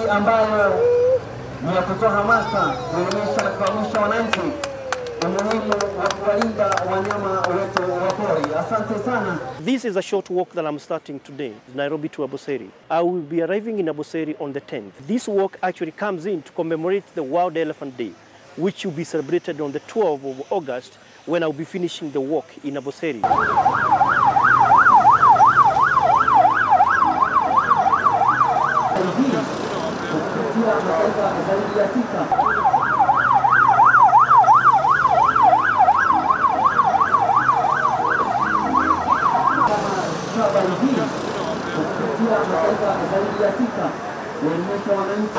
hii ambayo ni ya kutoa hamasa, kuelimisha na kufahamisha wananchi umuhimu wa kuwalinda wanyama wetu wa pori. Asante sana. This is a short walk that I'm starting today, Nairobi to Aboseri. I will be arriving in Aboseri on the 10th. This walk actually comes in to commemorate the World Elephant Day, which will be celebrated on the 12th of August when I'll be finishing the walk in Aboseri. kupitia mataifa zaidi ya sita habari hii kupitia mataifa zaidi ya sita kuelimisha wananchi